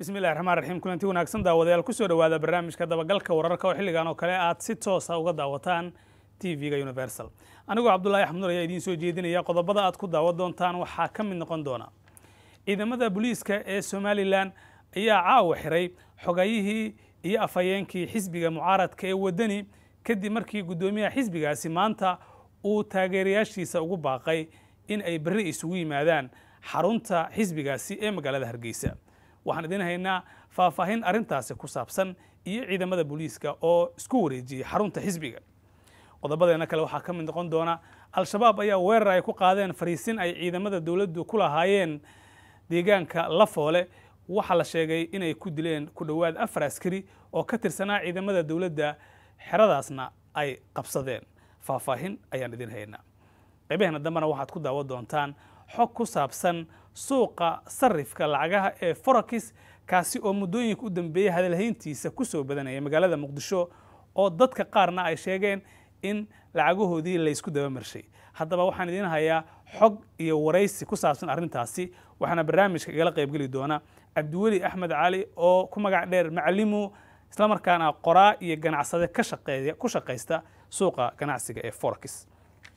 bismillahi raxmaan raxiim kulanti wanaagsan daawadayaal kusoo dhowaada barnaamijka dabagalka wararka oo xilligan oo kale aad si toosa uga daawataan t v-ga universal anigoo cabdulaahi axmed nur ayaa idiin soo jeedinaya qodobada aad ku daawan doontaan waxaa ka mid noqon doona ciidamada booliiska ee somalilan ayaa caawa xiray xogayihii iyo afhayeenkii xisbiga mucaaradka ee waddani kadib markii guddoomiyaha xisbigaasi maanta uu taageerayaashiisa ugu baaqay in ay berri isugu yimaadaan xarunta xisbigaasi ee magaalada hargeysa waxaan idiin haynaa faahfaahin arrintaasi ku saabsan iyo ciidamada booliiska oo isku wareejiyey xarunta xisbiga qodobadeena kale waxaa ka mid noqon doona al-shabaab ayaa weerar ay ku qaadeen fariisin ay ciidamada dowladdu ku lahaayeen deegaanka lafoole waxaa la sheegay inay ku dileen ku dhowaad afar askari oo ka tirsanaa ciidamada dowladda xeradaasna ay qabsadeen faahfaahin ayaan idiin haynaa qaybaheena dambena waxaad ku daawan doontaan xog ku saabsan suuqa sarifka lacagaha ee forakis kaasi oo muddooyinka u dambeeyey hadalhayntiisa ku soo badanaya magaalada muqdisho oo dadka qaarna ay sheegeen in lacagahoodii laysku dabamarshay haddaba waxaan idiin hayaa xog iyo waraysi ku saabsan arrintaasi waxaana barnaamijka igala qaybgeli doona cabdiweli axmed cali oo ku magac dheer macalimu islamarkaana qoraa iyo ganacsade ka shaqeeya ku shaqaysta suuqa ganacsiga ee forakis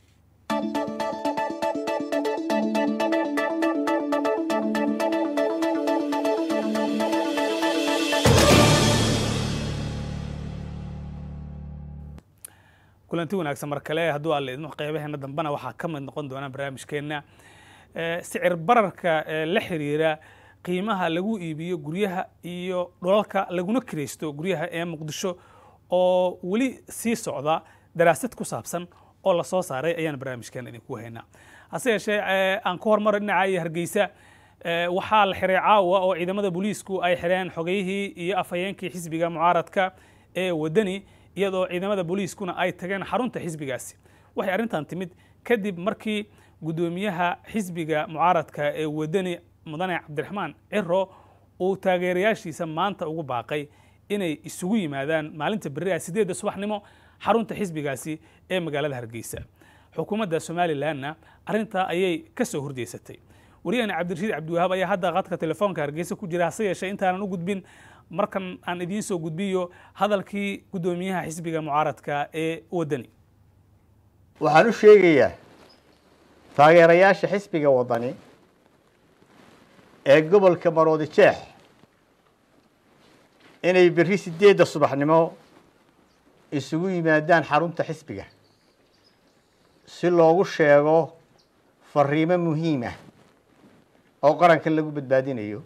kulanti wanaagsan mar kale hadduu alle idmo qaybaheena dambena waxaa ka mid noqon doona barnaamijkeenna sicir bararka la xiriira qiimaha lagu iibiyo guryaha iyo dhulalka laguna kiraysto guryaha ee muqdisho oo weli sii socda daraasad ku saabsan oo lasoo saaray ayaan barnaamijkeena idinku haynaa hase yeeshee aan ka hormaro dhinaca iyo hargeysa waxaa la xiray caawa oo ciidamada booliisku ay xireen xogeyihii iyo afhayeenkii xisbiga mucaaradka ee waddani iyadoo ciidamada booliiskuna ay tageen xarunta xisbigaasi waxay arrintan timid kadib markii guddoomiyaha xisbiga mucaaradka ee waddani mudane cabdiraxmaan ciro uu taageerayaashiisa maanta ugu baaqay inay isugu yimaadaan maalinta berri ah sideedda subaxnimo xarunta xisbigaasi ee magaalada hargeysa xukuumadda somalilanna arrintaa ayay ka soo horjeysatay wariyahani cabdirashiid cabdiwahaab ayaa hadda qadka telefoonka hargeysa ku jira hase yeeshee intaanan u gudbin markan aan idiin soo gudbiyo hadalkii guddoomiyaha xisbiga mucaaradka ee waddani waxaan u sheegayaa taageerayaasha xisbiga waddani ee gobolka maroodi jeex inay berri sideedda subaxnimo isugu yimaadaan xarunta xisbiga si loogu sheego fariimo muhiim ah oo qarankan lagu badbaadinayo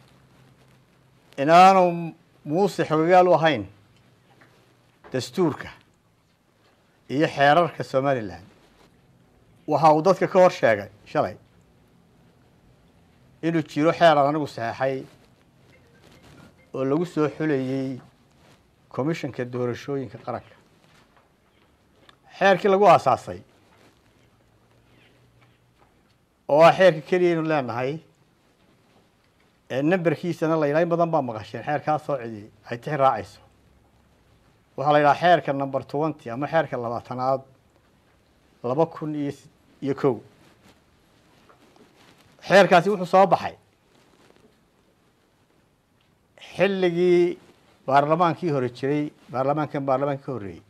inaanu muuse xogagaal u ahayn dastuurka iyo xeerarka somalilan waxa uu dadka ka hor sheegay shalay inuu jiro xeeran anigu saxeexay oo lagu soo xulayey commissionka doorashooyinka qaranka xeerkii lagu aasaasay oo ah xeerka keliya aynu leenahay numberkiisana la yidhaha in badan baa maqasheen xeerkaa soo cidi ay tixi raacayso waxaa la yidhaha xeerka number twenty ama xeerka labaatanaad laba kun iyo iyo kow xeerkaasi wuxuu soo baxay xilligii baarlamaankii hore jiray baarlamaankan baarlamaanka ka horreeyey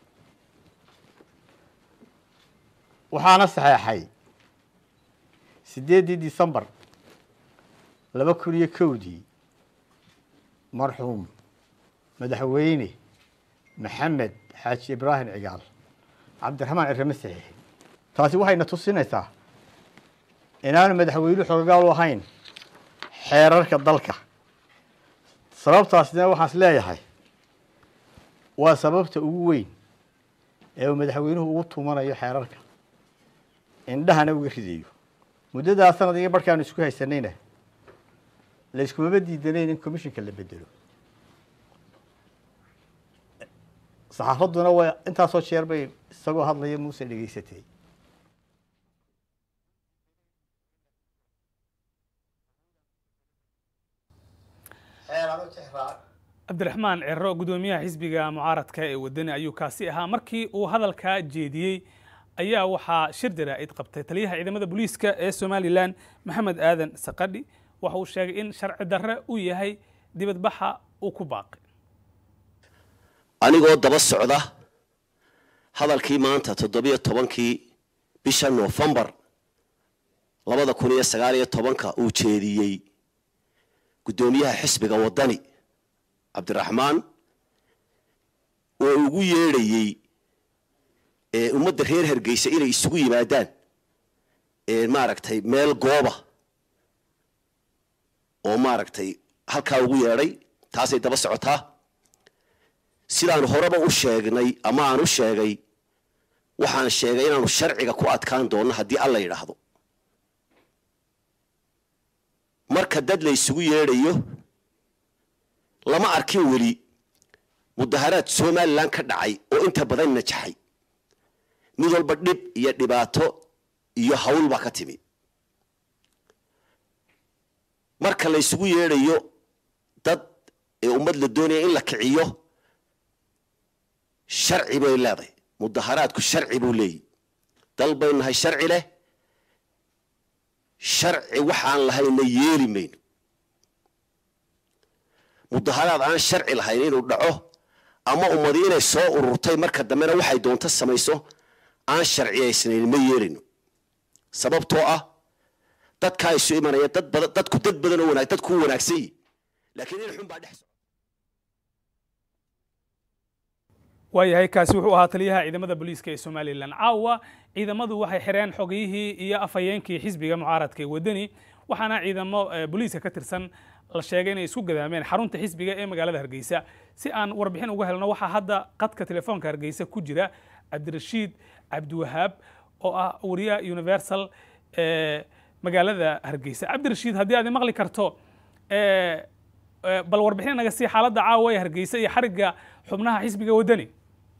waxaana saxeexay sideeddii december laba kun iyo kowdii marxuum madaxweyne maxamed xaaji ibraahim cigaal cabdiraxmaan cirame saxiixi taasi waxayna tusinaysaa inaanu madaxweynuhu xogagaal u ahayn xeerarka dalka sababtaasina waxaan is leeyahay waa sababta ugu weyn ee uu madaxweynuhu ugu tumanayo xeerarka indhahana uga ridayo muddadaa sanad iyo barhkaanu isku haysanayna layskumama diidanayn in commissionka la bedelo saxaafadduna waa intaasoo jeer bay isagoo hadlaya muuse dhegeysatay cabdiraxmaan ciro guddoomiyaha xisbiga mucaaradka ee waddani ayuu kaasi ahaa markii uu hadalkaa jeediyey ayaa waxaa shir jaraa'id qabtay taliyaha ciidamada booliiska ee somalilan maxamed aadan saqadhi waxa uu sheegay in sharci darre uu yahay dibadbaxa uu ku baaqay anigoo daba socda hadalkii maanta toddobiyo tobankii bisha noofembar labada kun iyo sagaal iyo tobanka uu jeediyey guddoomiyaha xisbiga waddani cabdiraxmaan oo ugu yeedhayey ummadda reer hargeysa inay isugu yimaadaan maaragtay meel gooba oo maaragtay halkaa ugu yeedhay taasay daba socotaa sidaan horeba u sheegnay ama aan u sheegay waxaan sheegay inaanu sharciga ku adkaan doonno haddii alla yidhaahdo marka dad la isugu yeedhayo lama arkin weli mudaharaad somalilan ka dhacay oo inta badan najaxay mid walba dhib iyo dhibaato iyo hawl baa ka timi marka la isugu yeedhayo dad ee ummad la doonaya in la kiciyo sharci bay leedahay mudaharaadku sharci buu leeyahy dal bay nahay sharci leh sharci waxaan lahayna yeeli mayno mudaharaad aan sharci lahayn inuu dhaco ama ummadi inay soo ururtay marka dambena waxay doonto samayso aan sharciyaysnayn ma yeelino sababtoo ah dadkaa isu imanaya dad badan dadku dad badan oo wanaag dadku wanaagsan yihi laakiin in xun baa dhex socda waayahay kaasi wuxuu ahaa taliyaha ciidamada booliiska ee somalilan caawa ciidamadu waxay xireen xogiyihii iyo afhayeenkii xisbiga mucaaradka ee waddani waxaana ciidamo booliiska ka tirsan la sheegay inay isku gadaameen xarunta xisbiga ee magaalada hargeysa si aan warbixin uga helno waxaa hadda qadka telefoonka hargeysa ku jira cabdirashiid cabdiwahaab oo ah wariyaha universal ee magaalada hargeysa cabdirashiid haddii aad maqli karto bal warbixin naga sii xaaladda caawa ee hargeysa iyo xarigga xubnaha xisbiga waddani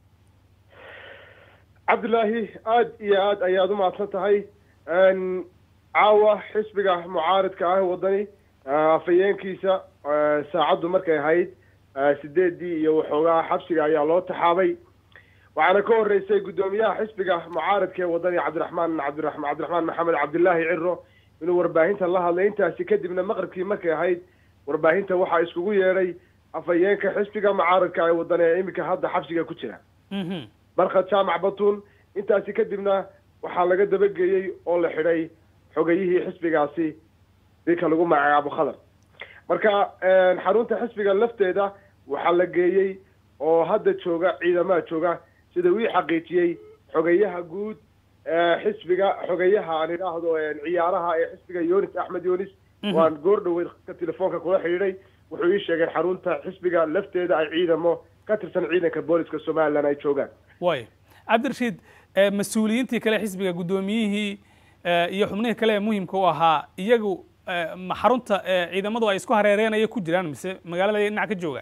cabdilaahi aad iyo aad ayaad u mahadsan tahay caawa xisbiga mucaaridka ah waddani afhayeenkiisa saacaddu markay ahayd sideedii iyo waxoogaa xabsiga ayaa loo taxaabay waxaana ka horeysay guddoomiyaha xisbiga mucaaridka ee waddani cabdiraxmaan cabdiraxmaan cabdiraxmaan maxamed cabdilaahi ciro inuu warbaahinta la hadlay intaasi kadibna maqribkii markay ahayd warbaahinta waxaa iskugu yeedhay afhayeenka xisbiga mucaaridka ee waddani ee iminka hadda xabsiga ku jira barkhad jaamac batuun intaasi kadibna waxaa laga dabageeyey oo la xidhay xogayihii xisbigaasi ninka lagu magacaabo khadar marka xarunta xisbiga lafteeda waxaa la geeyey oo hadda jooga ciidamaha jooga sida uu ii xaqiijiyey xogayaha guud xisbiga xogayaha aan idhaahdo ciyaaraha ee xisbiga yunis axmed yunis waan goor dhaweyd ka telefoonka kula xidhiidhay wuxuu ii sheegay xarunta xisbiga lafteeda ay ciidamo ka tirsan ciidanka booliska somalilan ay joogaan way cabdirashiid mas-uuliyiintii kale xisbiga guddoomiyihii iyo xubnihii kale ee muhimka u ahaa iyagu ma xarunta ciidamadu ay isku hareereenaya ku jiraan mise magaalada dhinac ka joogaan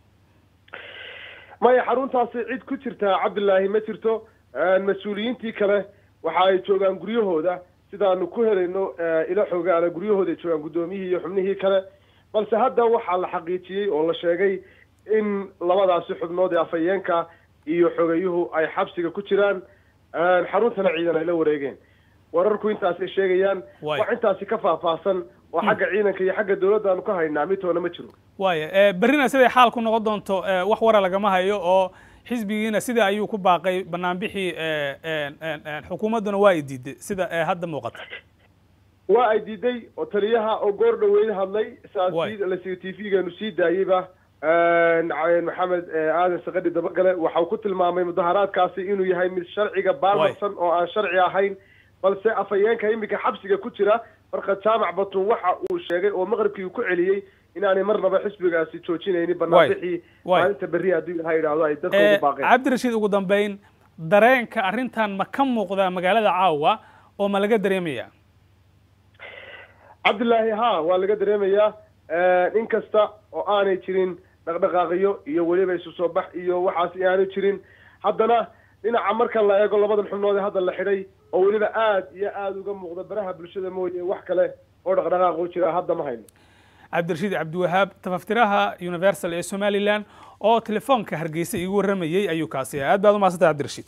maya xaruntaasi cid ku jirtaa cabdilaahi ma jirto mas-uuliyiintii kale waxa ay joogaan guryahooda sidaanu ku helayno ila xoogaana guryahooda ay joogaan guddoomiyihii iyo xubnihii kale balse hadda waxaa la xaqiijiyey oo la sheegay in labadaasi xubnood ee afhayeenka iyo xogayuhu ay xabsiga ku jiraan xaruntana ciidan ay la wareegeen wararku intaasay sheegayaan wax intaasi ka faahfaahsan oo xagga ciidanka iyo xagga dowladda aanu ka haynaa midtoona ma jiro waaya berrina siday xaal ku noqon doonto wax wara lagama hayo oo xisbigiina sida ayuu ku baaqay banaanbixii xukuumadduna waa ay diiday sida hadda muuqata waa ay diiday oo taliyaha oo goor dhaweyd hadlay saas t v-geenu sii daayeyba maxamed aadan sakadhi dabagale waxau ku tilmaamay mudaharaadkaasi inuu yahay mid sharciga baalmarsan oo aan sharci ahayn balse afhayeenka iminka xabsiga ku jira marka jaamac batun waxa uu sheegay oo maqribkii ku celiyey inaanay marnaba xisbigaasi joojinaynin banaanbixii maalinta berri haddii ilaha yidhaahdo ay dadka ugu baaqeen cabdirashiid ugu dambeyn dareenka arrintan ma ka muuqdaa magaalada caawa oo ma laga dareemaya cabdilaahi ha waa laga dareemayaa in kasta oo aanay jirin dhaqdhaqaaqiyo iyo weliba isu soo bax iyo waxaas aanu jirin haddana dhinaca marka la eego labadan xubnood ee hadda la xidhay oo weliba aad iyo aada uga muuqda baraha bulshada mooye wax kale oo dhaqdhaqaaq u jira hadda ma hayno cabdirashiid cabdiwahaab tafaftiraha universal ee somalilan oo telefoonka hargeysa iigu warramayey ayuu kaasi aad baad u mahadsantay cabdirashiid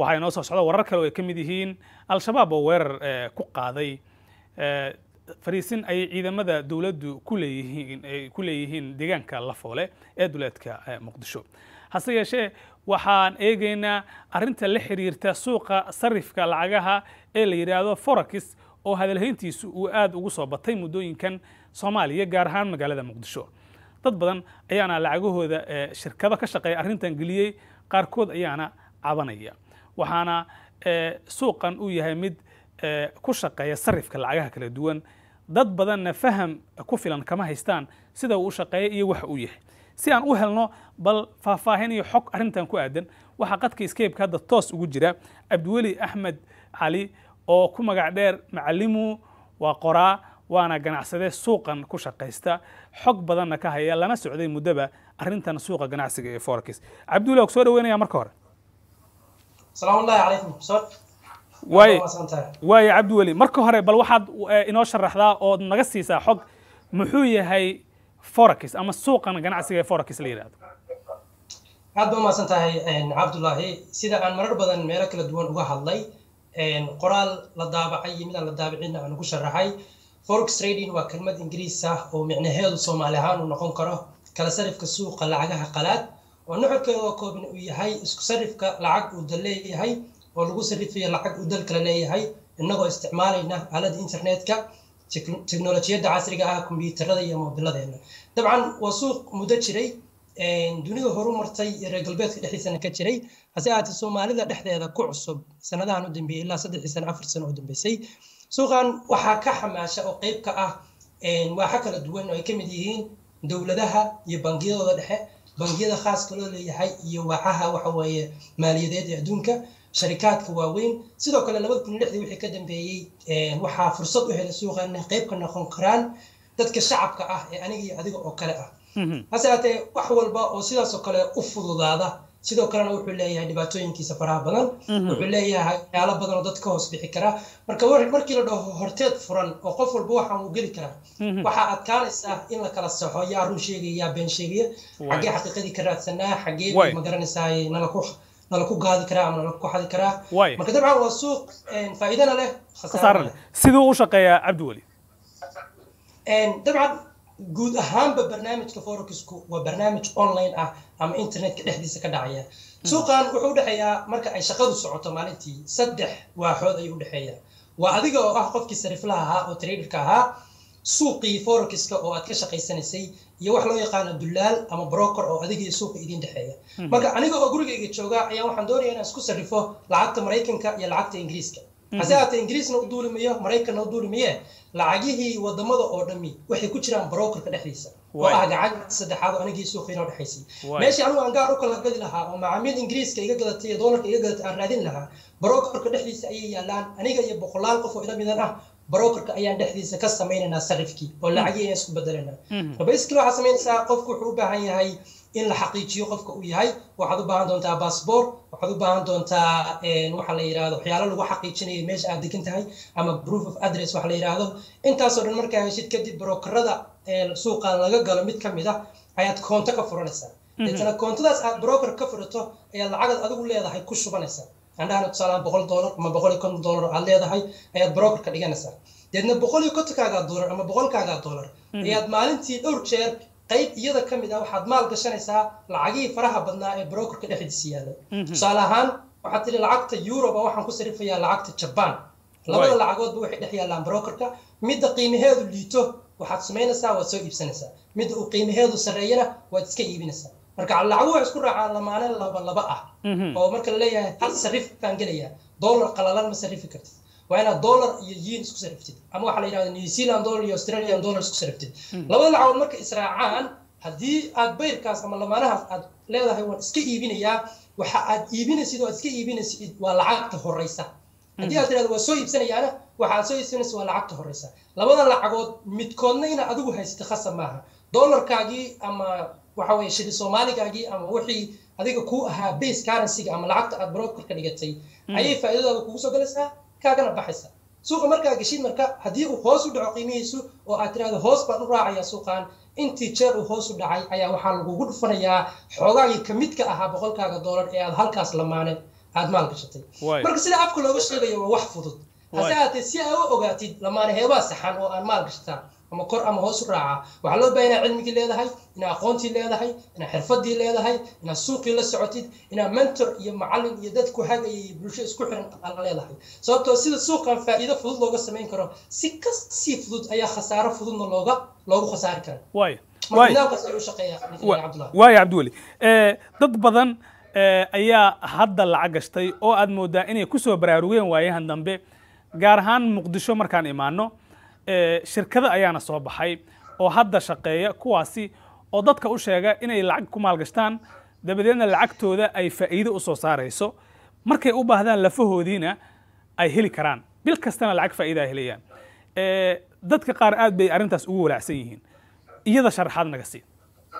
waxaa inoo soo socda warar kale oo ay ka mid yihiin al-shabaab oo weerar ku qaaday fariisin ay ciidamada dowladdu ku leeyihiin ay ku leeyihiin deegaanka lafoole ee duleedka muqdisho hase yeeshee waxaan eegaynaa arrinta la xiriirta suuqa sarifka lacagaha ee la yidhaahdo forax oo hadalhayntiisu uu aada ugu soo batay muddooyinkan soomaaliya gaar ahaan magaalada muqdisho dad badan ayaana lacagahooda shirkado ka shaqeeya arrintan geliyey qaarkood ayaana cabanaya waxaana suuqan uu yahay mid ku shaqeeya sarifka lacagaha kala duwan dad badanna faham ku filan kama haystaan sida uu u shaqeeya iyo waxa uu yahay si aan u helno bal faahfaahin iyo xog arrintan ku aadan waxaa qadka scape hadda toos ugu jira cabdiweli axmed cali oo ku magac dheer macalimu waa qoraa waana ganacsade suuqan ku shaqaysta xog badanna ka haya lana socday muddoba arrintan suuqa ganacsiga ee forex cabdiweli waa ku soo dhaweynaya marka hore salaamullahi calaykum soo waaye waaye cabdiweli marka hore bal waxaad inoo sharaxdaa ood naga siisaa xog muxuu yahay forex ama suuqan ganacsiga ee forex la yidhahdo aad ba umahadsan tahay cabdullaahi sida aan marar badan meelo kala duwan uga hadlay qoraal la daabacay iyo midaan la daabicina aan ugu sharaxay forex trading waa kelmad ingiriis ah oo micnaheedu soomaali ahaan uu noqon karo kala sarifka suuqa lacagaha qalaad oo nuxurkeeda oo kooban uu yahay isku sarifka lacag uu dal leeyahay oo lagu sarifayo lacag uu dal kale leeyahay innagoo isticmaalayna aalada internetka teknolojiyadda casriga ah kombiyuutarada iyo moobiladeena dabcan waa suuq muddo jiray dunida horu martay iyo reer galbeedka dhexdiisana ka jiray hase ahaatee soomaalida dhexdeeda ku cusub sanadahan u dambeeyey ilaa saddexii sano afar sano oo dambeysay suuqan waxaa ka xamaasha oo qeyb ka ah waaxa kala duwan oo ay ka mid yihiin dowladaha iyo bangiyadooda dhexe bangiyada khaaska loo leeyahay iyo waacaha waxa weeye maaliyadeed ee adduunka sharikaadka waaweyn sidoo kale labada kun lixdii wixii ka dambeeyey waxaa fursad u helay suuqa inay qeyb ka noqon karaan dadka shacabka ah ee aniga iyo adiga oo kale ah hase haatee wax walba oo sidaasoo kale u fududaada sidoo kalena wuxuu leeyahay dhibaatooyinkiisa faraha badan wuxuu leeyahay waxyaalo badan oo dad ka hoos bixi kara marka markii la dhaho horteed furan oo qof walba waxaan uu geli karaa waxaa adkaanaysaa in la kala saxo yaa run sheegaya yaa been sheegaya xaggee xaqiiqadii ka raadsanaa xaggee ma garanaysaa nala ku nala ku gaadi karaa ama nala ku xadi karaa marka dabcan waa suuq faa'iidana leh khasaare leh siduu u shaqeeyaa cabdiweli dabcan guud ahaanba barnaamijka forexku waa barnaamij online ah ama internetka dhexdiisa ka dhacaya suuqan wuxuu udhexeeyaa marka ay shaqadu socoto maalintii saddex waaxood ayuu udhexeeyaa waa adiga oo ah qofkii sariflaha ahaa oo traderka ahaa suuqii forexka oo aad ka shaqaysanaysay iyo wax loo yaqaano dulaal ama broker oo adiga iyo suuqa idin dhexeeya marka aniga oo gurigayga jooga ayaa waxaan doonaya inaan isku sarrifo lacagta maraykanka iyo lacagta ingiriiska hase haatee ingiriisna u duulimayo maraykanna u duulimaye lacagihii wadamada oo dhami waxay ku jiraan brokerka dhexdiisa oo ah gacan saddexaad oo anigii suuqiina u dhexaysay meeshii anigu aan gaar u kala gadi lahaa oo macaamiil ingiriiska iga gadatay iyo doolarka iga gadatay aan raadin lahaa brokerka dhexdiisa ayay yaalaan aniga iyo boqolaal qof oo ila midan ah brokerka ayaan dhexdiisa ka samaynaynaa sarifkii oo lacagii ayaan isku bedelanaa basically waxaa samaynaysaa qofku wuxuu u baahan yahay in la xaqiijiyo qofka uu yahay waxaad u baahan doontaa bassbort waxaad u baahan doontaa waxa la yidhahdo waxyaalo lagu xaqiijinayo meesha aad degan tahay ama proof of address waxa la yidhahdo intaasoo dhan markaa heshid kadib brokerada suuqa laga galo mid ka mid ah ayaad koonto ka furanaysaa deetana koontadaas aad broker ka furato ayaad lacagad adigu leedahay ku shubanaysaa andhahana tusaalahaan boqol dollar ama boqol iyo konton dollar aad leedahay ayaad broker ka dhiganaysaa deedna boqol iyo kontonkaagaa dollar ama boqolkaagaa dollar ayaad maalintii dhowr jeer qayb iyada ka mid ah waxaad maal gashanaysaa lacagihii faraha badnaa ee brokerka dhexdiisa yaalay tusaale ahaan waxaad tihi lacagta euroba waxaan ku sarifayaa lacagta jaban labada lacagoodba waxay dhex yaallaan brokerka midda qiimaheedu liito waxaad samaynaysaa waad soo iibsanaysaa midda uu qiimaheedu sarreeyana waad iska iibinaysaa marka lacagu waxay isku raacaan lamaane laba laba ah oo marka la leeyahay hal sarif baan gelayaa dollar qalalan ma sarifi kartid waa inaad dollar iyo yiin isku sariftid ama waxaa la yidhahda new zealand dollar iyo australian dollar isku sariftid labada lacagood marka israacaan haddii aad bayrkaas ama lamaanahaas aad leedahay waan iska iibinayaa waxa aad iibinaysid oo aad iska iibinaysid waa lacagta horeysa haddii aad tirahdo waa soo iibsanayaana waxa aad soo iibsanaysa waa lacagta horeysa labada lacagood midkoodna inaad adigu haysata khasab maaha dollarkaagii ama waxa weye shili soomaaligaagii ama wixii adiga kuu ahaa base currencyga ama lacagta aad brokerka dhigatay ayay faa'iidadaada kugu soo galaysaa kaagana baxaysa suuqa markaa geshid marka haddii uu hoos u dhaco qiimihiisu oo aad tirahdo hoos baan u raacayaa suuqan intii jeer uu hoos u dhacay ayaa waxaa lagugu dhufanayaa xoogaagii ka midka ahaa boqolkaaga dollar ee aad halkaas lamaane aad maal gashatay Waay. marka sida afka looga sheegayo waa wax fudud hase Waay. haatee si aa u ogaatid lamaane heebaa saxan oo aan maal gashataa ama kor ama hoos u raaca waxaa loo baahan inaad cilmigii leedahay inaad aqoontii leedahay inaad xirfadii leedahay inaad suuqii la socotid inaad mentor iyo macallin iyo dad ku hagaya iyo bulsho isku xiran aad leedahay sababtoo sida suuqan faa'iido fudud looga samayn karo si kasii fudud ayaa khasaaro fududna looga loogu khasaari kara waay marka waay nidaamkaas ayuu u shaqeeyaa cabdullah waaya cabdiweli Eh, dad badan eh, ayaa hadda lacag gashtay oo aad moodaa inay ku soo baraarugeen waayahan dambe gaar ahaan muqdisho markaan imaano eh, shirkado ayaana soo baxay oo hadda shaqeeya kuwaasi oo dadka u sheega inay lacag ku maalgashtaan dabadeedna lacagtooda ay faa'iido u soo saarayso markay u baahdaan lafahoodiina ay heli karaan bil kastana lacag faa'iida ay helayaan Eh, dadka qaar aad bay arrintaas ugu walaacsan yihiin iyada sharaxaad naga sii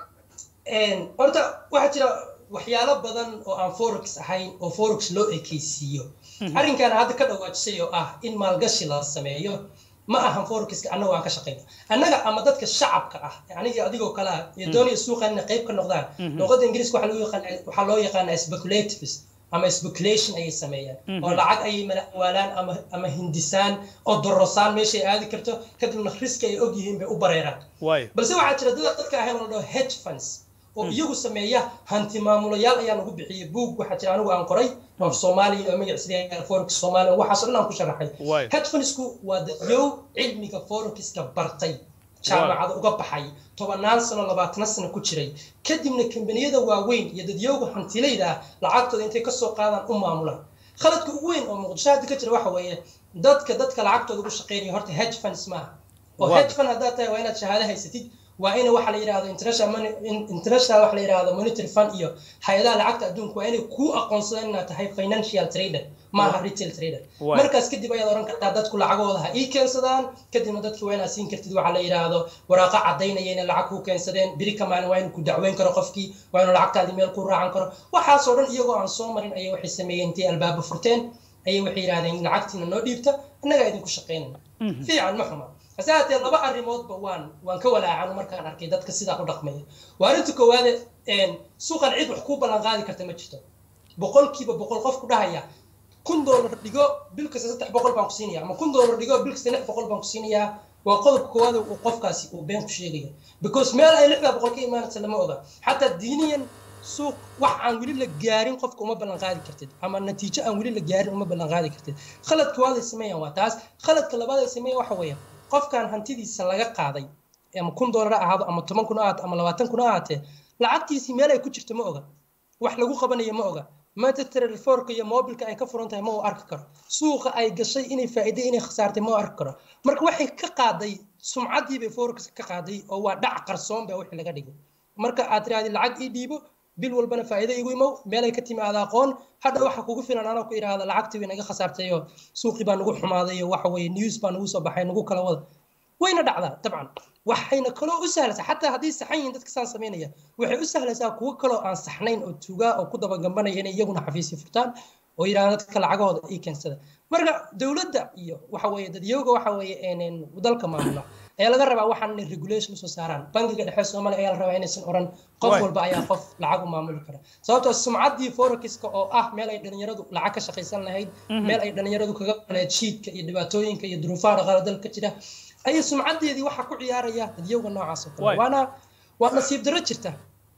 Een, horta waxaa jira waxyaalo badan oo aan forex ahayn oo forex loo ekeysiiyo arrinkan hadda ka dhawaajisay oo ah in maalgashi la sameeyo ma ahan forexka annaga aan ka shaqeyno annaga ama dadka shacabka ah aniga adigoo kale ah iyo doonaya suuqan inay qayb ka noqdaan luqadda ingiriiska waxaa loo yaqaana waxaa loo yaqaanaa speculatives ama speculation ayay sameeyaan oo lacag ayay malawaalaan ama ama hindisaan oo dorosaan meeshay aadi karto kadibna riski ay og yihiin bay u bareeraan waayo balse waxaa jira dad dadka ahayn oo la dhaho hedge funds oo iyagu sameeya hanti maamulayaal ayaan ugu bixiyay buug waxaa jira anigu aan qoray oo soomaaliya oo magaciisa forex soomaaliya waxaas oo dhan aan ku sharaxay Waay. hedge fundsku waa dadyow cilmiga forexka bartay jaamacada uga baxay tobannaan sano labaatana sano ku jiray kadibna kambaniyada waaweyn iyo dadyowga hantilayda ah lacagtooda intay kasoo qaadaan u maamulaan khaladka ugu weyn oo muqdisho hadda ka jira waxa weeye dadka dadka lacagtooda ugu shaqeynaya horta hedge funds maaha oo Waa. hedge fund haddaad tahay waa inaad shahaado haysatid waa in waxa la yidhahdo international money in- international waxa la yidhahdo monetary fund iyo hay-adaha lacagta adduunka waa inay kuu aqoonsadaan inaad tahay financial trader maaha retail trader Waay. markaas kadib ayaad oran kartaa dadku lacagooda ha ii keensadaan kadibna dadki waa inaad siin kartid waxa la yidhaahdo waraaqa cadaynaya inay lacag kuu keensadeen biri ka maalin waa inuu ku dacweyn karo qofkii waa inuu lacagtaadii meel ku raacan karo waxaasoo dhan iyagoo aan soo marin ayay waxay sameeyeen intay albaaba furteen ayay waxay yidhahdeen lacagtiina noo dhiibta annagaa idinku shaqaynayna fiican ma xuma hase haatee laba arrimoodba waan waan ka walaacan markaan arkay dadka sidaa u dhaqmaya waa arrinta koowaade een, suuqan cid wax kuu ballan qaadi karta ma jirto boqolkiiba boqol qof ku dhahaya kun doolar dhigo bil kasta saddex boqol baan ku siinaya ama kun doolar dhigo bil kasta lix boqol baan ku siinayaa waa qodobka koowaad oo uu qofkaasi uu been ku sheegayo because meel ay lixdaa boqol ka imaanaysa lama oga xataa diiniyan suuq wax aan weli la gaarin qofka uma ballan qaadi kartid ama natiijo aan weli la gaarin uma ballan qaadi kartid khaladka waad ay sameeyaan waa taas khaladka labaad ay sameeyaan waxa weeye qofkan hantidiisa laga qaaday ama kun doolar ha ahaado ama toban kun ha ahaato ama labaatan kun ha ahaatee lacagtiisii meel ay ku jirto ma oga wax lagu qabanayo ma oga maanta telefoorka iyo mobilka ay ka furan tahay ma uu arki karo suuqa ay gashay inay faa'iido inay khasaartay ma uu arki karo marka waxay ka qaaday sumcaddii bay forex ka qaaday oo waa dhac qarsoon baa wixii laga dhigay marka aad tiraahdi lacag ii dhiibo bil walbana faa'iido igu imow meelay ka timaada aqoon hadha waxa kugu filan anoo ku idhaahda lacagtii bay naga khasaartay oo suuqii baa nagu xumaaday oo waxa weeye news baa nagu soo baxay nagu kala wada wayna dhacdaa dabcan waxayna kaloo u sahlaysaa xataa hadday saxan yihiin dadka saan samaynaya waxay u sahlaysaa kuwo kaloo aan saxnayn oo tugaa oo ku dabagambanaya inay iyaguna xafiisyo furtaan oo yidhahda dadka lacagahooda ii keensada marka dowladda iyo waxa weeye dadyooga waxa weeye een, een, dalka maamula ayaa laga rabaa waxaan inay regulation usoo saaraan bangiga dhexe soomaaliya ayaa la rabaa inaysan oran qof Waay. walba ayaa qof lacag u maamuli kara sababtoo sumcaddii forexka oo ah meel ay dhalinyaradu lacag ka shaqaysan lahayd meel ay dhalinyaradu kaga qaleen jiidka iyo dhibaatooyinka iyo duruufaha dhaqaale dalka jira ayay sumcaddeedii waxaa ku ciyaaraya dadyowga noocaas oo Waay. kale waana waa nasiib darro jirta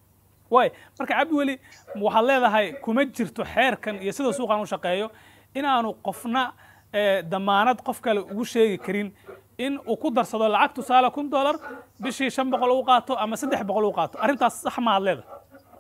waay marka cabdiweli waxaad leedahay kuma jirto xeerkan iyo sida suuqan u shaqeeyo inaanu qofna eh, damaanad qof kale ugu sheegi karin in uu ku darsado lacag tusaale kun dollar bishii shan boqol u qaato ama saddex boqol u qaato arrintaas sax maaad leedahay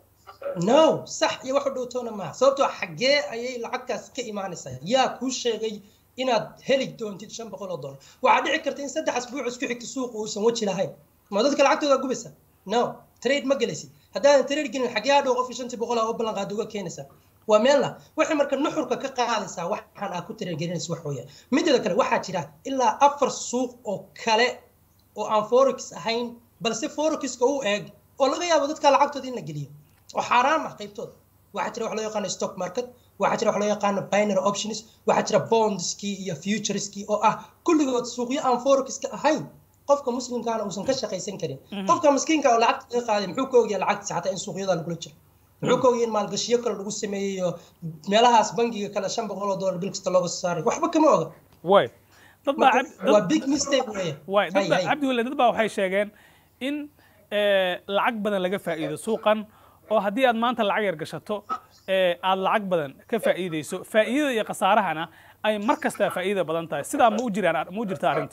no sax iyo wax u dhowtoona maaha sababtoo xaggee ayay lacagtaas ka imaanaysaa yaa kuu sheegay inaad heli doontid shan boqol oo dollar waxaa dhici karta in saddex asbuuc isku xigta suuqa uusan weji lahayn ma dadka lacagtooda gubaysa no trade ma gelaysid haddaadan trade gelin xaggee hadhow qofkii shantii boqol aa u ballan qaada uga keenaysaa waa meel lah waxay marka nuxurka ka qaadaysaa waxaan aa ku tiragelinaysa wax weeyaan mideeda kale waxaa jira ilaa afar suuq oo kale oo aan forex ahayn balse forexka u eeg oo laga yaabo dadka lacagtooda in la geliyo oo xaaraam ah qaybtooda waxaa jira wax loo yaqaano stock market waxaa jira wax loo yaqaano binary options waxaa jira bondskii iyo futureskii oo ah kulligood suuqyo aan forexka ahayn qofka muslimkaana uusan ka shaqaysan karin qofka miskiinka oo lacagta laga qaaday muxuu ka ogyahay lacagtiisa xataa in suuqyada lagula jiro muxuu ka ogyahay in maalgashiyo kale lagu sameeyeyo meelahaas bangiga kale shan boqol oo dollar bil kasta looga soo saaray waxba kama oga way dad baa Marka, cab- dad- waa big mistake weeye waay dad Hay, baa hay. cabdi wale dad baa waxay sheegeen in eh, lacag badan laga faa'iido suuqan oo haddii aad maanta lacag yar gashato eh, aad lacag badan ka faa'iideyso faa'iidada iyo khasaarahana ay mar kasta faa'iida badan tahay sidaa ma u jiraan ma u jirta arrintu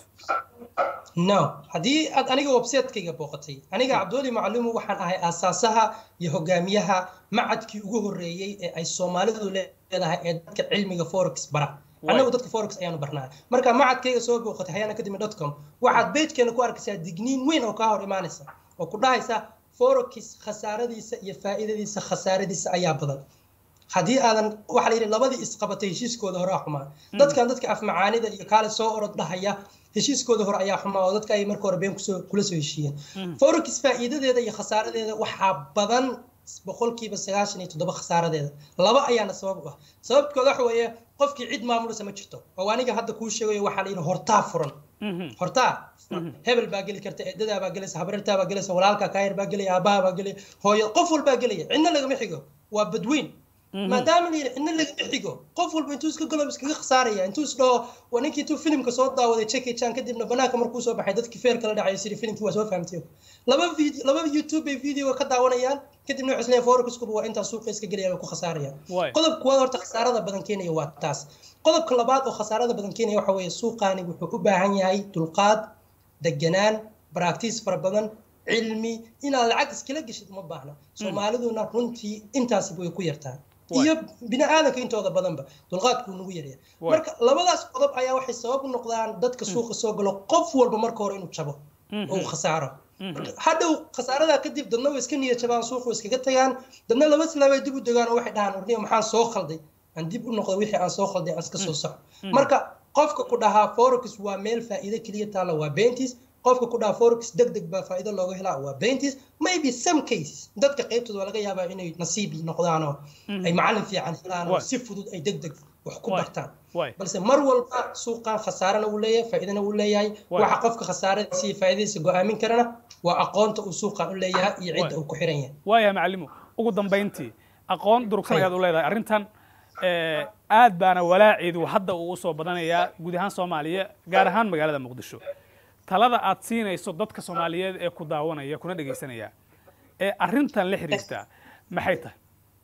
no haddii aad aniga website-kayga booqatay aniga cabdiweli macluumu waxaan ahay aasaasaha iyo hogaamiyaha macadkii ugu horreeyey ee ay soomaalidu leedahay ee dadka cilmiga forex bara annagu dadka forex ayaanu barnaa marka macadkayga soo booqatay hayana kadimi dot com waxaad beejkeena ku arkaysaa digniin weyn oo kaa hor imaanaysa oo ku dhahaysa forex khasaaradiisa iyo faa'iidadiisa khasaaradiisa ayaa badan haddii aadan waxaa la yidhi labadii isqabatay heshiiskooda hore xumaa dadkan dadka afmacaanida iyo kaale soo orod dhahaya heshiiskooda hore ayaa xumaa oo dadka ay marka hore been kusoo kula soo heshiiyeen forex faa'iidadeeda iyo khasaaradeeda waxaa badan boqolkiiba sagaashan iyo toddoba khasaaradeeda laba ayaana sabab u ah sababkooda waxa weeye qofkii cid maamulisa ma jirto oo aniga hadda kuu sheegayo waxaa la yidhi hortaa furan hortaa hebel baa geli karta eedadaa baa gelaysa habarirtaa baa gelaysa walaalka kaayar baa gelaya aabaha baa gelaya hooyo qof walbaa gelaya cidna lagama xigo waa badweyn maadaama la yidhi cidna lagama xigo qof walba intuu iska galo iskaga khasaaraya intuu isdhaho waa ninkii intuu filimka soo daawaday jackie chan kadibna banaanka markuu soo baxay dadkii feerka la dhacay siri filimkii waa soo fahamtay laba video laba youtube bay video ka daawanayaan kadibna waxay isleeyahay forecaskuba waa intaa suuqa iska gelaya way ku khasaarayaan Waay. qodobka kuwaad horta khasaarada badan keenaya waa taas qodobka labaad oo khasaarada badan keenaya waxa weeye suuqaani wuxuu u baahan yahay dulqaad deganaan baraktiis fara badan cilmi inaad lacag iskala geshid uma baahna soomaaliduna runtii intaasi way ku yartaa Waay. iyo bini aadanka intooda badanba dulqaadkuu nagu yarya Waay. marka labadaas qodob ayaa waxay sabab u noqdaan dadka suuqa soo galo qof walba marka hore inuu jabo oo uu khasaaro hadhow khasaaradaa kadib dadna way iska niyad jabaan suuqa way iskaga tagaan dadna laba silaabay dib u degaan oo waxay dhahaan warniyo maxaan soo khalday aan dib u noqdo wixii aan soo khalday aan iska soo saxo marka qofka ku dhahaa forex waa meel faa'iido keliya taalla waa beentis qofka ku dhahaa forex deg deg baa faa'iido looga helaa waa beentis maybe some cases dadka qaybtooda waa laga yaabaa inay nasiib noqdaan oo ay macallin fiican helaan oo Waay. si fudud ay deg deg wax ku Waay. bartaan Waay. balse mar walba suuqan khasaarana uu leeyahay faa'iidana uu leeyahay Waay. waxa qofka khasaaradiisa iyo faa'iidadiisa go'aamin karana waa aqoonta uu suuqan u leeyahay iyo cidda Waay. uu ku xiran yahay waayahay macalimo ugu dambayntii aqoon durugsan Hay. ayaad u leedahay arrintan eh, aad baana walaaceedu hadda uu usoo badanayaa guud ahaan soomaaliya gaar ahaan magaalada muqdisho talada aad siinayso dadka soomaaliyeed ee ku daawanaya kuna dhegaysanaya ee arrintan la xiriirta maxay tahay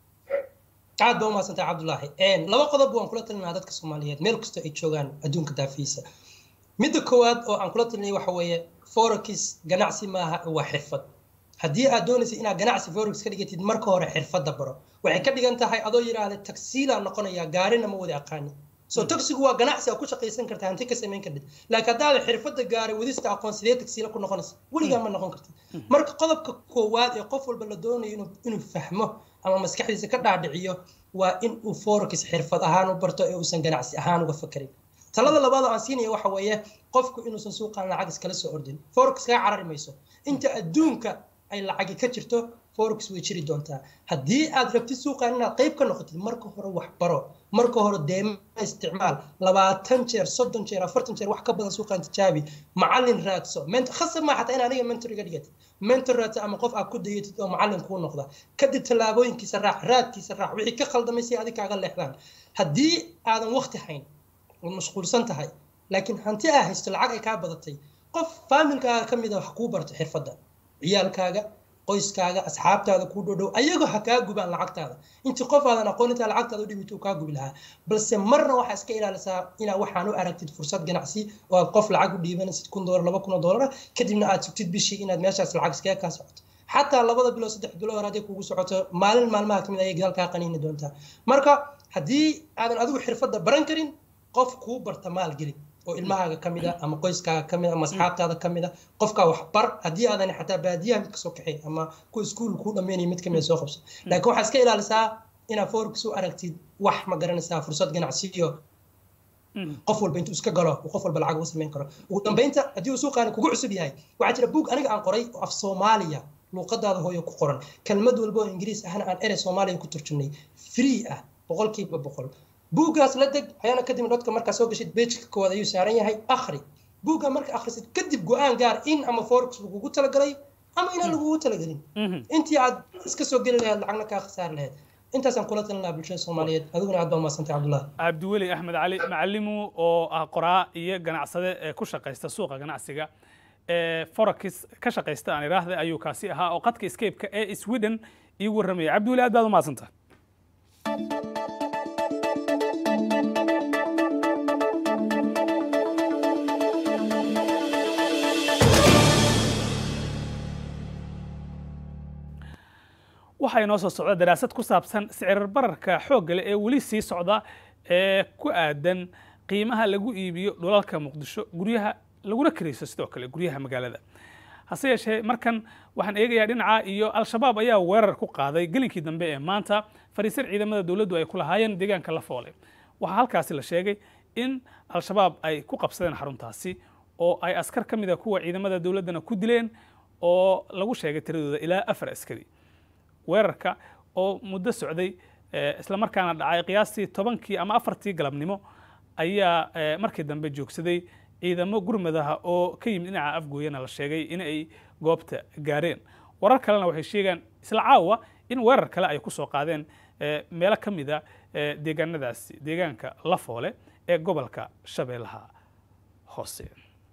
aad baa umahadsantahay cabdulaahi laba qodob waan kula talinayaa dadka soomaaliyeed meel kasta ay joogaan adduunka daafiisa midda koowaad oo aan kula talinaya waxa weeye forex ganacsi maaha waa xirfad haddii aad doonaysa inaad ganacsi forex ka dhigatid marka hore xirfadda baro waxay ka dhigan tahay adoo yidhaahda tagsiilaa noqonaya gaarina ma wada aqaani so tagsigu waa ganacsi aad ku shaqaysan karta hanti ka samayn kartid laakiin haddaada xirfadda gaaray wadista aqoon sidee tagsiila ku noqonaysa weligaa ma noqon kartid marka qodobka koowaad ee qof walba la doonayo inuu inuu fahmo ama maskaxdiisa ka dhaadhiciyo waa in uu forex xirfad ahaan u barto ee uusan ganacsi ahaan uga fakarin talada labaad oo aan siinaya waxa weeye qofku inuusan suuqan lacag iskala soo ordin forex kaga carari mayso inta adduunka ay lacagi ka jirto forex way jiri doontaa haddii aad rabtid suuqan inaad qayb ka noqotid marka hore wax baro marka hore deema isticmaal labaatan jeer soddon jeer afartan jeer wax ka badan suuqan tijaabi macallin raadso ment- khasab maa xataa in aniga mentor iga dhigatid mentor raadso ama qof aad ku dayatid oo macallin kuu noqda kadib tallaabooyinkiisa raac raadkiisa raac wixii ka khaldamay si adig kaaga leexdaan haddii aadan waqti hayn ood mashquulsan tahay laakiin hanti aa haysto lacag ay kaa badatay qof faamilkaaga ka mid a wax kuu barto xirfadda ciyaalkaaga qoyskaaga asxaabtaada kuu dhodhow ayagoo ha kaa gubaan lacagtaada intii qof aadan aqoon intaa lacagtaada u dhibito kaa gubi lahaa balse marna waxaa iska ilaalisaa inaa waxaan u aragtid fursad ganacsi oo aad qof lacag u dhiibanaysid kun doolar laba kun oo doolar kadibna aad sugtid bishii inaad meeshaas lacag iskaga kaa socoto xataa labada bilood saddex bilood hore hadday kugu socoto maalin maalmaha kamid ayay gadaal kaa qaniini doontaa marka haddii aadan adigu xirfadda baran karin qof kuu barta maalgeli oo ilmahaaga ka mid a ama qoyskaaga ka mid a ama asxaabtaada ka mid a qofkaa wax bar haddii aadan xataa baadiyaha mid kasoo kaxay ama ku iskuul kuu dhammeynaya mid kamid a soo qabso laakiin waxaa iska ilaalisaa inaad forex u aragtid wax ma garanaysaa fursad ganacsiyo qof walba intuu iska galo uu qof walba lacag uga samayn karo ugu dambeynta haddii uu suuqaani kugu cusub yahay waxaa jira buug aniga aan qoray oo af soomaaliya luuqadaada hooyo ku qoran kelmad walba oo ingiriis ahna aan erey soomaaliya ku turjumnay free ah boqolkiiba boqol buuggaas la deg ayaana kadib dadka markaa soo gashid bejka koowaad ayuu saaran yahay akhri buugga marka akhrisid kadib go-aan gaar in ama forex lagugu talagalay ama inaan lagugu talagelin Mhm. intii aad iska soo geli lahayd lacagna kaa khasaari lahayd intaasaan kula talin lahaa bulshada soomaaliyeed adiguna aad baa umadsantay cabdullahi cabdiweli axmed cali macalimu oo ah qoraa iyo ganacsade ee ku shaqaysta suuqa ganacsiga ee forex ka shaqaysta aan iraahda ayuu kaasi ahaa oo qadka escape-ka ee sweden iigu warramaya cabdiweli aad baad umahadsanta waxaa inoo soo socda daraasad ku saabsan sicir bararka xoogga leh ee weli sii socda ee ku aadan qiimaha lagu iibiyo dhulalka muqdisho guryaha laguna kirayso sidoo kale guryaha magaalada hase yeeshee markan waxaan eegayaa dhinaca iyo al-shabaab ayaa weerar ku qaaday gelinkii dambe ee maanta fariisar ciidamada dowladdu ay ku lahaayeen deegaanka lafoole waxaa halkaasi la sheegay in al-shabaab ay ku qabsadeen xaruntaasi oo ay askar ka mida kuwa ciidamada dowladdana ku dileen oo lagu sheegay tiradooda ilaa afar askari weerarka oo muddo socday eh, isla markaana dhacay qiyaastii tobankii ama afartii galabnimo ayaa eh, markii dambe joogsaday ciidamo gurmadaha oo ka yimid dhinaca afgooyana la sheegay in ay goobta gaareen warar kalena waxay sheegaan isla caawa in weerar kale ay ku soo qaadeen eh, meelo ka mida eh, deegaanadaasi deegaanka lafoole ee gobolka shabeellaha hoose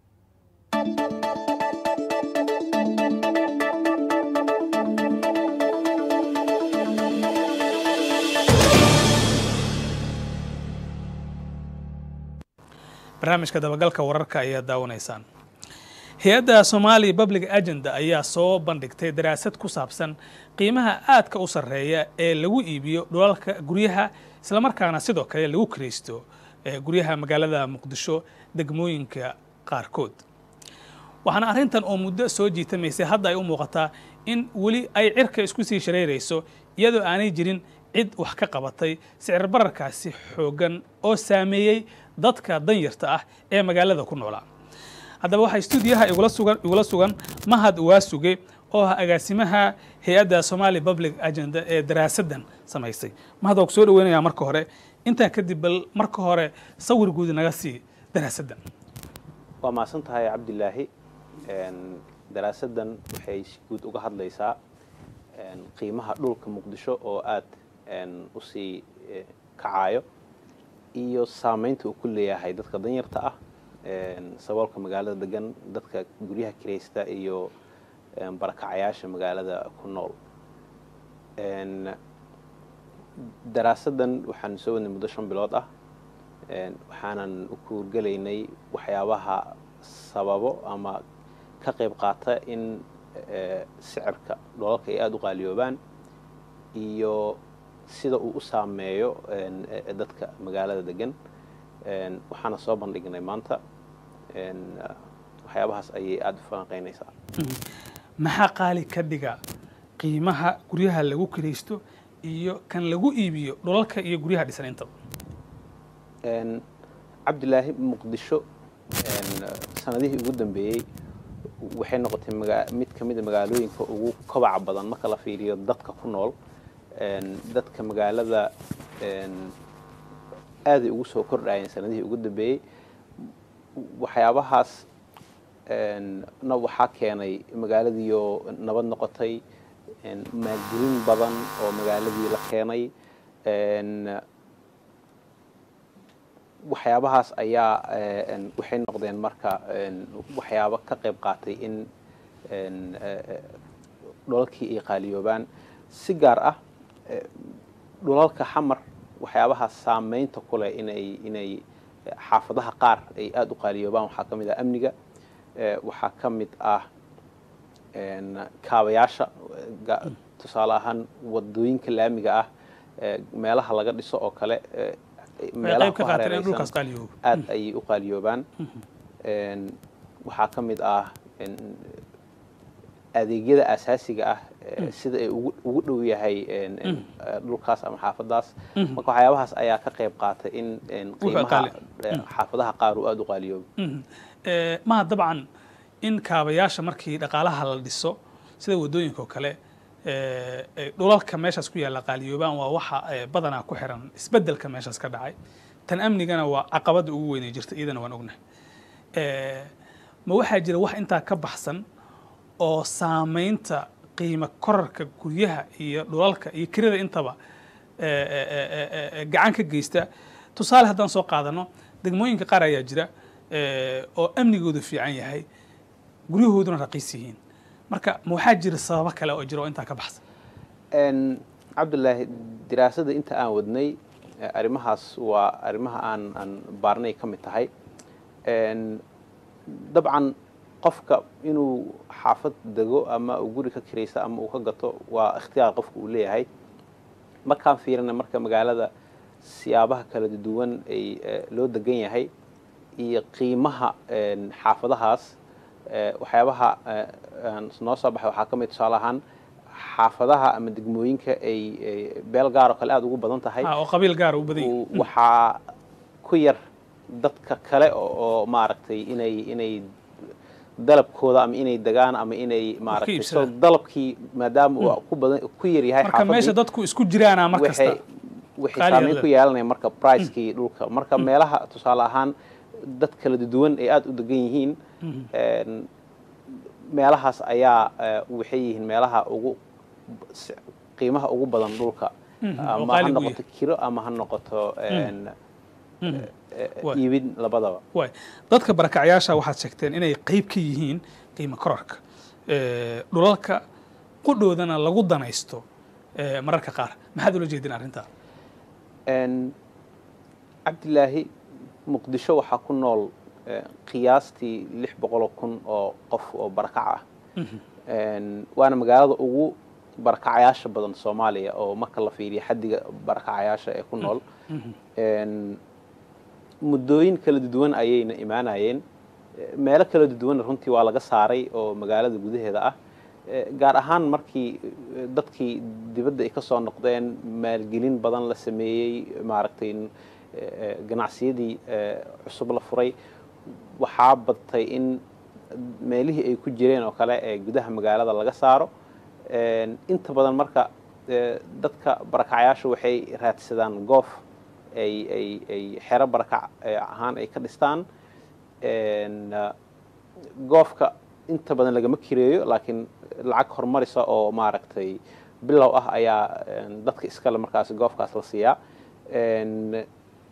barnaamijka dabagalka wararka ayaad daawanaysaan hay-adda somali public agenda ayaa soo bandhigtay daraasad ku saabsan qiimaha aadka u sarreeya ee lagu iibiyo dhulalka guryaha islamarkaana sidoo kale lagu kiraysto ee guryaha magaalada muqdisho degmooyinka qaarkood waxaana arrintan oo muddo soo jiitamaysay hadda ay u muuqataa in weli ay cirka isku sii shareerayso iyadoo aanay jirin cid wax ka qabatay sicir bararkaasi xooggan oo saameeyey dadka danyarta ah ee magaalada ku noolaa haddaba waxaa stuudiyaha igula sugan igula sugan mahad waasuge oo ah agaasimaha hay-adda somali public agenda ee daraasaddan samaysay mahad waa ku soo dhaweynayaa marka hore intaa kadib bal marka hore sawir guud naga sii daraasaddan waa mahadsan tahay cabdilaahi daraasaddan waxay si guud uga hadlaysaa qiimaha dhulka muqdisho oo aad u sii kacayo iyo saamaynta uu ku leeyahay dadka danyarta ah saboolka magaalada degan dadka guryaha kiraysta iyo barakacayaasha magaalada ku nool daraasaddan waxaan soo wadnay muddo shan bilood ah waxaanan u kuurgelaynay waxyaabaha sababo ama ka qayb qaata in sicirka dholalka ay aada u qaaliyoobaan iyo sida uu u saameeyo dadka magaalada degan waxaana soo bandhignay maanta waxyaabahaas ayay aada u falanqeynaysaa maxaa qaali ka dhiga qiimaha guryaha lagu kiraysto iyo kan lagu iibiyo dhulalka iyo guryaha dhisan intaba cabdilaahi muqdisho sanadihii ugu dambeeyey waxay noqotay mid ka mida magaalooyinka ugu kobaca badan marka la fiiriyo dadka ku nool dadka magaalada aaday ugu soo kordhayeen sanadihii ugu dambeeyey waxyaabahaas na waxaa keenay magaaladiioo nabad noqotay maalgelin badan oo magaaladii la keenay waxyaabahaas ayaa waxay noqdeen marka waxyaabo ka qayb qaatay in dhulalkii ay qaaliyoobaan si gaar ah dhulalka xamar waxyaabahaas saameynta ku leh inay inay xaafadaha qaar ay aada u qaaliyoobaan waxaa ka mid ah amniga waxaa ka mid ah kaabayaasha tusaale ahaan wadooyinka laamiga ah meelaha laga dhiso oo kale meelaha ku hareeraysan aad ayay u qaaliyoobaan waxaa ka mid ah adeegyada asaasiga ah sida ay ugu dhow yahay dhulkaas ama xaafadaas marka waxyaabahaas ayaa ka qayb qaatay in qiimaha xaafadaha qaar uu aada u qaaliyoobo maha dabcan in kaabayaasha markii dhaqaalaha la dhiso sida wadooyinka oo kale dhulalka meeshaas ku yaalla qaaliyoobaan waa waxa badanaa ku xiran isbeddelka meeshaas ka dhacay tan amnigana waa caqabadda ugu weynay jirta iyadana waan ognahay ma waxaa jira wax intaa ka baxsan oo saameynta qiimo korarka guryaha iyo dhulalka iyo kirada intaba eh, eh, eh, eh, eh, gacan ka geysta tusaale haddaan soo qaadano degmooyinka qaar ayaa jira eh, oo amnigoodu fiican yahay guryahooduna raqiis yihiin marka ma waxaa jira sababo kale oo jira oo intaa ka baxsan Een, cabdulaahi diraasada inta aan wadnay eh, arrimahaas waa arrimaha aan aan baarnay ka mid tahay Een, dabcan qofka inuu xaafad dego ama uu guri ka kiraysta ama uu ka gato waa ikhtiyaar qofka uu leeyahay markaan fiirina marka magaalada siyaabaha kala duwan ay eh, loo degan yahay iyo qiimaha een, xaafadahaas eh, waxyaabaha eh, aan noo soo baxay waxaa ka mid tusaale ahaan xaafadaha ama degmooyinka ay ay beel gaar oo kale aada ugu badan tahay Ah, oo qabiil gaara u badan yihiin uu- waxaa ku yar dadka kale oo oo maaragtay inay inay dalabkooda ama inay degaan ama inay maaragtay soo iibsadaan. dalabkii maadaama uu ku badan ku yar yahay marka meesha xaafadii dadku isku jiraana mar kasta waxay waxay qaali saameyn yar ku yeelanaya marka pricekii dhulka marka meelaha tusaale ahaan dad kala duwan ay aada u degan yihiin een, meelahaas ayaa eh, waxay yihiin meelaha ugu s- qiimaha ugu badan dhulka Mhm, oo ama ha qaali uu noqoto kiro ama ha noqoto een, Mhm. eh, Waay. iibin labadaba waay dadka barakacyaasha waxaad sheegteen inay qayb ka yihiin qiimo korarka Eh, dhulalka qudhoodana lagu danaysto eh, mararka qaar maxaad ula jeedin arrintaa Een, cabdilaahi muqdisho waxaa ku nool eh, qiyaastii lix boqoloo kun oo qof oo barakac ah Een, waana magaalada ugu barakacayaasha badan soomaaliya oo marka la fiiriyo xaddiga barakacayaasha ee ku nool Een, muddooyin kala duwan ayayna imaanayeen Eh, meelo kala duwan runtii waa laga saaray oo magaalada gudaheeda ah Eh, gaar ahaan markii eh, dadkii dibadda ay ka soo noqdeen maalgelin badan la sameeyey maaragtay eh, eh, ganacsiyadii eh, cusub la furay waxaa badtay in meelihii ay ku jireen oo kale ee gudaha magaalada laga saaro Een, inta badan marka eh, dadka barakacayaasha waxay raadsadaan goof ay ay ay xero barakac eh, ahaan ay ka dhistaan Een, ah, goofka inta badan lagama kireeyo laakiin lacag horumarisa oo maaragtay bilow ah ayaa een, dadka iskale markaasi goofkaas la siiyaa Een,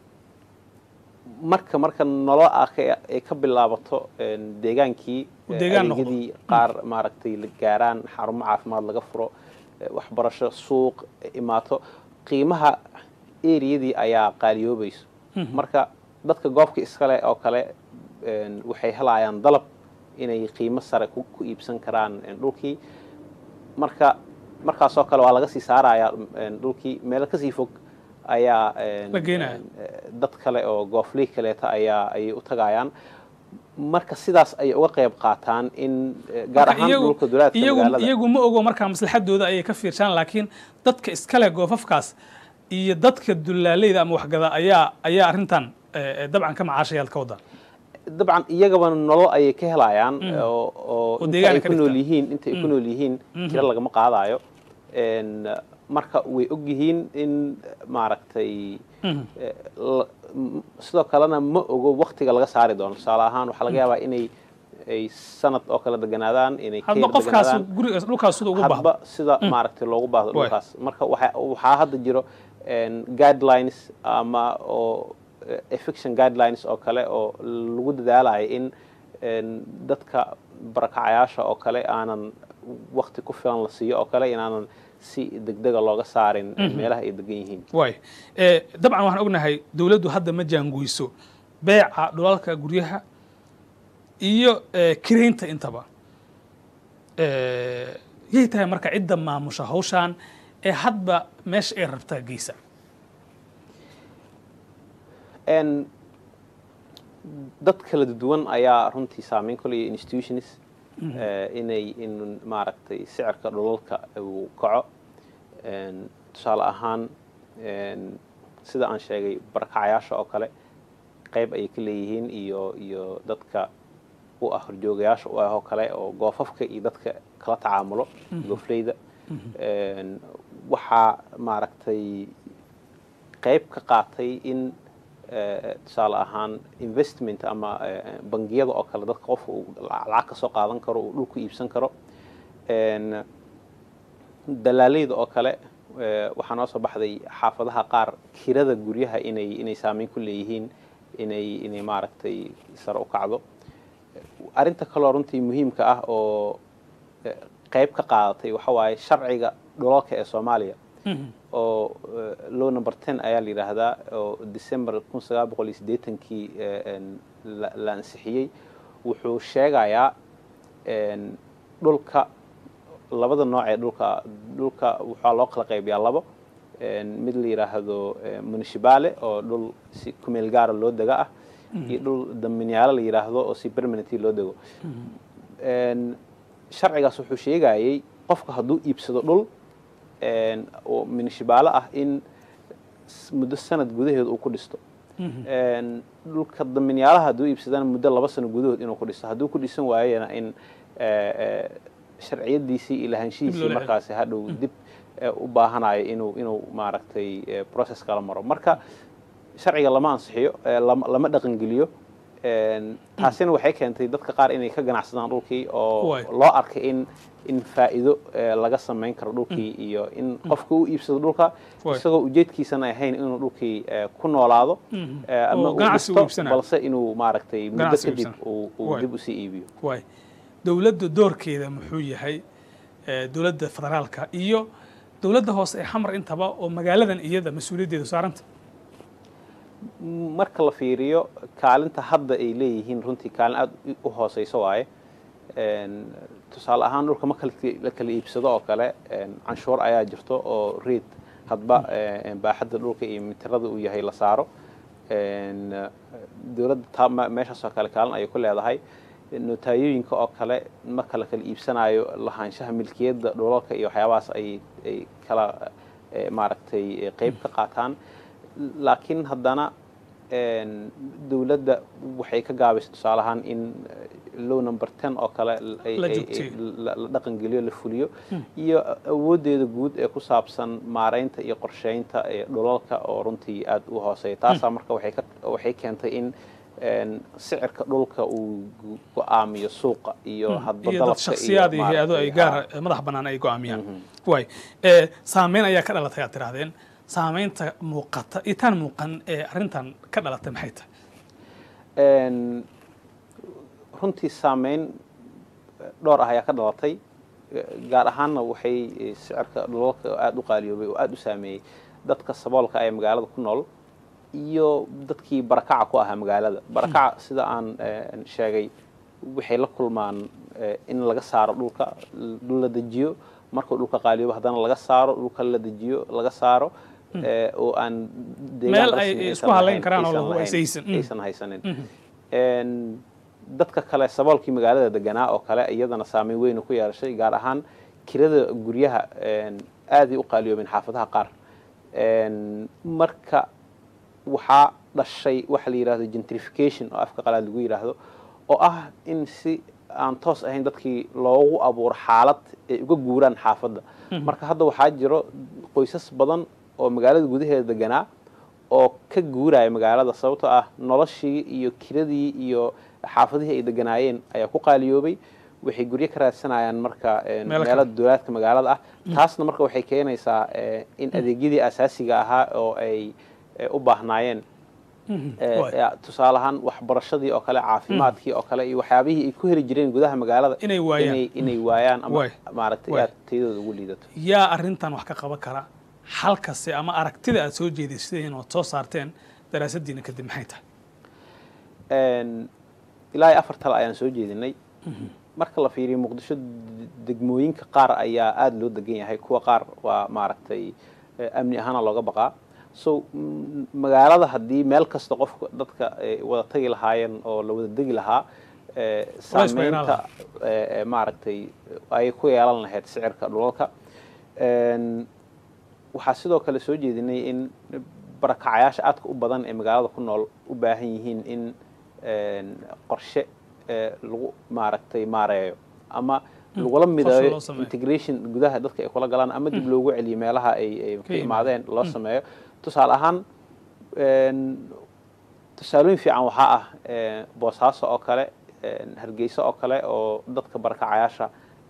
marka marka nolol aakay ay ka bilaabato een, deegaankii Uu eh, deegaan noqdo. adeegyadii qaar maaragtay la gaaraan xarumo caafimaad laga furo eh, waxbarasho suuq eh, imaato qiimaha eriyadii ayaa qaaliyoobayso marka dadka goobka iskale oo kale een, waxay helayaan dalab inay qiimo sare ku ku iibsan karaan een, dhulkii marka markaasoo kale waa laga sii saarayaa een, dhulkii meelo kasii fog ayaa een, La geenaya. een, eh, dad kale oo goofley kaleeta ayaa ayay u tagayaan marka sidaas ayay uga qayb qaataan in eh, gaar Marka ahaan iyagu- dhulka dulaadka iyagu magaalada iyagu ma ogo markaa maslaxadooda ayay ka fiirshaan laakiin dadka iskale goofafkaas iyo dadka dulaaleyda ama waxgada ayaa ayaa arrintan eh, eh, dabcan ka macaashayaad ka wadaan dabcan iyagaba nolol ayay ka helayaan oo oo Oo inta deegaan ay ka ku nool dhigtaan. yihiin inta ay ku nool yihiin kira lagama qaadayo Een, marka way og yihiin in maaragtay eh, la- m- sidoo kalena ma ogo waktiga laga saari doono tusaale ahaan waxaa laga yaabaa inay ay sanad oo kale deganaadaan inay ka hadba yar qofkaas deganaadaan gurigaas dhulkaas sida ugu baahdo hadba sida maaragtay loogu baahdo Waay. dhulkaas marka waxa waxaa hadda jiro een, guidelines ama oo eh, eviction guidelines oo kale oo lagu dadaalayo in een, dadka barakacayaasha oo kale aanan wakti ku filan la siiyo oo kale inaanan si degdega looga saarin meelaha ay degan yihiin waay Eh, dabcan waxaan ognahay dowladdu hadda ma jaangoyso beeca dhulalka guryaha iyo eh, kiraynta intaba Eh, yay tahay marka cidda maamusha hawshaan ee hadba meesha ay rabtaa geysa Een, dad kala duwan ayaa runtii saameyn ku leeya institutions eh, inay in maaragtay sicirka dhulalka uu kaco Een, tusaale ahaan een, sida aan sheegay barakacayaasha oo kale qayb ayay ka leeyihiin iyo iyo dadka u ah horjoogayaasha u ah oo kale oo goofafka iyo dadka kala tacaamulo goofleyda Een, waxaa maaragtay qayb ka qaatay in eh, tusaale ahaan investment ama eh, bangiyada oo kale dadka qofka uu lacag ka soo qaadan karo uu dhulku iibsan karo Een, dalaaleyda oo kale eh, waxaa noo soo baxday xaafadaha qaar kirada guryaha inay inay saameyn ku leeyihiin inay inay maaragtay sare u kacdo arrinta kaloo runtii muhiimka ah oo eh, qayb ka qaadatay waxa waaye sharciga dhulalka ee soomaaliya oo eh, law number ten ayaa la yidhaahdaa oo december kun sagaal boqol iyo siddeetankii eh, een, la la ansixiyey wuxuu sheegayaa een, dhulka labada nooc ee dhulka dhulka waxaa loo kala qaybiyaa labo een, mid la yidhaahdo eh, municipale oo dhul si kumeel gaara loo dega ah iyo dhul daminyaalo la yidhaahdo oo si permanenty loo dego Een, sharcigaas wuxuu sheegayay qofka hadduu iibsado dhul een, oo municipale ah in s- muddo sanad gudaheed uu ku dhisto Een, dhulka daminyaalaha hadduu iibsadana muddo laba sano gudahood inuu ku dhisto hadduu ku dhisan waayena in eh, eh, sharciyadiisii iyo lahaanshihiisii celiyo. markaasi hadhow dib eh, u baahanayo inuu inuu maaragtay eh, process kala maro marka sharciga lama ansixiyo eh, lama lama dhaqangeliyo Een, taasina waxay keentay dadka qaar inay ka ganacsadaan dhulkii oo Waay. loo arkay in in faa'iido eh, laga samayn karo dhulkii iyo in qofka u iibsado dhulka Waay. isagoo ujeedkiisana ahayn inuu dhulkii eh, ku noolaado eh, ama Oo uu ganacsi u dhisto iibsanayo. balse inuu maaragtay muddo Ganacsi u kadib iibsanayo. uu uu Waay. dib usii iibiyo waay dowladda doorkeeda muxuu yahay eh, dowladda federaalka iyo dowladda hoose ee xamar intaba oo magaaladan iyada mas-uuliyaddeedu saaranta marka la fiiriyo kaalinta hadda ay leeyihiin runtii kaalin aada u hooseyso waaye Een, tusaale ahaan dhulka marka la- la kala iibsado oo kale een, canshuur ayaa jirto oo reed hadba eh, baaxadda dhulka iyo mitirada uu yahay la saaro Een, dowladda taa me- meeshaas oo kale kaalin ayay ku leedahay notaayooyinka oo kale marka la kala iibsanayo lahaanshaha milkiyadda dhulalka iyo waxyaabahaas ay ay kala eh, maaragtay eh, qeyb ka qaataan laakiin haddana een, dowladda waxay ka gaabaysa tusaale ahaan in eh, low number ten oo kale ay- La ay- joogteeyo. ay- la la dhaqangeliyo la fuliyo iyo awooddeeda guud ee ku saabsan maaraynta iyo qorsheynta ee dhulalka oo runtii aada u hooseeya taasaa marka waxay ka waxay keentay in een, sicirka dhulka uu gu- go-aamiyo suuqa iyo hadba iyo dad dalabka shaksiyaad iyo hay-ado ay maaragtay, gaar ha. madax bannaan ay go'aamiyaan waay eh, saameyn ayaa ka dhalatay aad tirahdeen saameynta muuqata iyo tan muuqan ee arrintan ka dhalatay maxay tahay Een, runtii saameyn dhowr ah ayaa ka dhalatay gaar ahaanna waxay eh, sicirka dhulalka aada u qaaliyoobay oo aada u saameeyey dadka saboolka ee magaalada ku nool iyo dadkii barakaca ku ahaa magaalada barakaca sida aan eh, sheegay waxay la kulmaan eh, in laga saaro dhulka dhul la dejiyo markuu dhulka qaaliyoobo haddana laga saaro dhulka la dejiyo laga saaro eh, oo aan deegaan Meel ay rasmi aysan isku halayn lahayn, karaan oo aysan lagu lahayn, aysan. Mm. aysan haysanin Een, dadka kale saboolkii magaalada deganaa oo kale iyadana saameyn weyn ku yeeshay gaar ahaan kirada guryaha een, aaday u qaaliyoobeen xaafadaha qaar Een, marka waxaa dhashay waxa la yidhahdo gentrification oo afka qalaad lagu yidhaahdo oo ah in si aan toos ahayn dadkii loogu abuuro xaalad ay uga guuraan xaafadda marka hadda waxaa jiro qoysas badan oo magaalada gudaheeda deganaa oo ka guuraya magaalada sababtoo ah noloshii iyo kiradii iyo xaafadihii ay deganaayeen ayaa ku qaaliyoobay waxay guryo ka raadsanayaan marka een, Meelo meelo kale. dowlaadka magaalada ah taasna marka waxay keenaysaa eh, in adeegyadii asaasiga ahaa oo ay eh, u baahnaayeen eh, Waay. eh, tusaale ahaan waxbarashadii oo kale caafimaadkii oo kale iyo waxyaabihii ay ku heli jireen gudaha magaalada Inay waayaan. inay, inay waayaan ama Waay. maaragtay Waay. aad tayadooda ugu liidato yaa arrintan wax ka qaban kara xalkase ama aragtida aad soo jeediseen ood soo saarteen daraasaddiina kadib maxay tahay Een, ilaa iyo afar tale ayaan soo jeedinay marka la fiiriyo muqdisho d- degmooyinka qaar ayaa aada loo degan yahay kuwa qaar waa maaragtay eh, amni ahaana looga baqaa so m- magaalada haddii meel kasta qofka dadka ay wada tagi lahaayeen oo la wada degi lahaa eh, Culays baa yaraan saameynta eh, eh, maaragtay ay ku yeelan lahayd sicirka dhulalka Een, waxaa sidoo kale soo jeedinay in barakacayaasha aadka u badan ee magaalada ku nool u baahan yihiin in een, qorshe ee, lagu maaragtay maareeyo ama lagula loo mideeyo sameeyo. integration gudaha dadka ay kula galaan ama dib loogu celiyo meelaha ay ay ka yimaadeen. imaadeen loo sameeyo tusaale ahaan een, tusaalooyin fiican waxaa ah ee, boosaaso oo kale een, hargeysa oo kale oo dadka barakacayaasha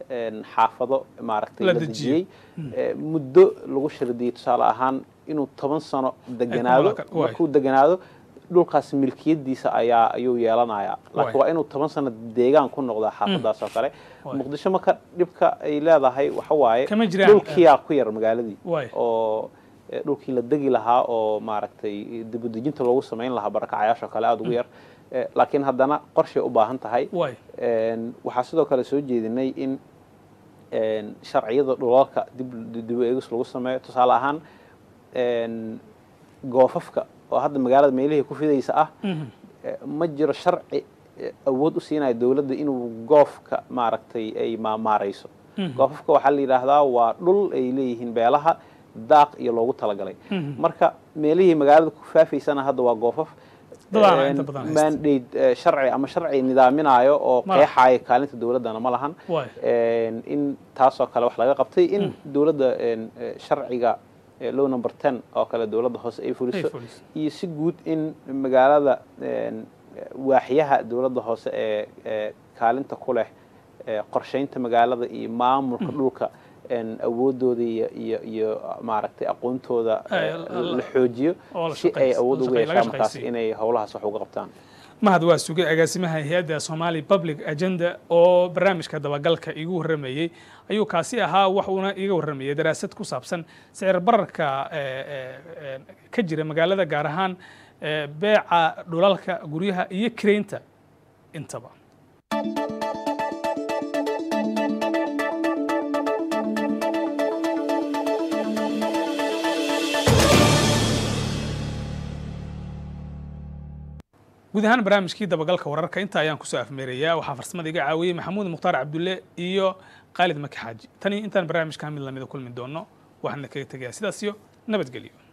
een, xaafado maaragtay La la dejiyey. dejiyey ee, muddo lagu shardiyey tusaale ahaan inuu toban sano deganaado malaka- waay. markuu deganaado dhulkaas milkiyadiisa ayaa ayuu yeelanayaa laakiin Waay. waa inuu toban sano deegaan ku noqdaa xaafadaas oo kale Waay. muqdisho marka dhibka ay leedahay waxa waaye Kama jiraan, dhulkiyaa ku yar magaaladii Waay. oo eh, dhulkii la degi lahaa oo maaragtay dibadejinta loogu samayn lahaa barakacayaasha kale aada ugu yar Eh, laakiin haddana qorshay u baahan tahay waay Een, waxaa sidoo kale soo jeedinay in een, sharciyada dhulalka dib dib u eegis lagu sameeyo tusaale ahaan een, goofafka oo hadda magaalada meelihii ku fidaysa ah eh, ma jiro sharci eh, awood u siinaya dowladda inuu goofka maaragtay ay maamaarayso goofafka waxaa la yidhaahdaa waa dhul ay leeyihiin beelaha daaq iyo loogu talagalay marka meelihii magaalada ku faafaysana hadda waa goofaf Dadaana Een, inta badan haysta. mandate eh, sharci ama sharci nidaaminayo oo Ma laha. qeexaya kaalinta dowladdana ma lahan Waay. Een, in taasoo kale wax laga qabtay in dowladda een, eh, sharciga eh, law number ten oo kale dowladda hoose ay fuliso fuliso. iyo si guud in magaalada een, waaxyaha dowladda hoose ee ee kaalinta ku leh ee qorshaynta magaalada iyo maamulka dhulka een, awoodooda iyo iyo iyo maaragtay aqoontooda Ay, eh, la- la- la xoojiyo oo la si ay shaqaysi- awood la ugu shaqay- laga yeeshaan markaas shaqaysiiyo. inay howlahaas wax uga qabtaan mahad waa sugay agaasimaha hay-adda somali public agenda oo barnaamijka dabagalka iigu warramayey ayuu kaasi ahaa wax uuna iiga warramayay daraasad ku saabsan sicir bararka ee, ee, ee, ka jira magaalada gaar ahaan ee, beeca dhulalka guryaha iyo kireynta intaba guud ahaan barnaamijkii dabagalka wararka inta ayaan kusoo afmeerayaa waxaa farsamada iga caawiyey maxamuud mukhtaar cabdulle iyo khaalid maki xaaji tani intaan barnaamijkan mid lamida kulmi doono waxaana kaga tegayaa sidaas iyo nabadgelyo